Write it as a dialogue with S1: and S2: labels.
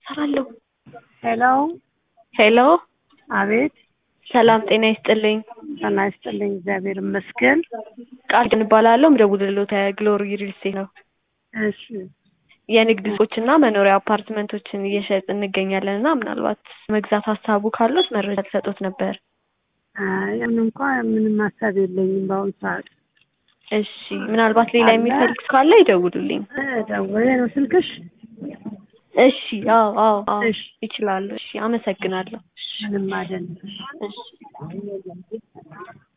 S1: እሰራለሁ።
S2: ሄሎ
S1: ሄሎ
S2: አቤት
S1: ሰላም ጤና ይስጥልኝ።
S2: ጤና ይስጥልኝ እግዚአብሔር ይመስገን።
S1: ቃል ግን እባላለሁ ምደውልልዎት ግሎሪ ሪል ስቴት ነው።
S2: እሺ
S1: የንግድ ሱቆችና መኖሪያ አፓርትመንቶችን እየሸጥን እንገኛለን እና ምናልባት መግዛት ሀሳቡ ካሉት መረጃ ልሰጦት ነበር።
S2: አይ ያን እንኳ ምንም ሀሳብ የለኝም በአሁኑ ሰዓት።
S1: እሺ ምናልባት ሌላ
S2: አለ?
S1: የሚፈልግ ካለ ይደውሉልኝ።
S2: እ ደውዬ ነው ስልክሽ?
S1: እሺ አዎ አዎ አዎ
S2: እሺ።
S1: ይችላሉ። እሺ አመሰግናለሁ።
S2: ምንም አይደለም።
S1: እሺ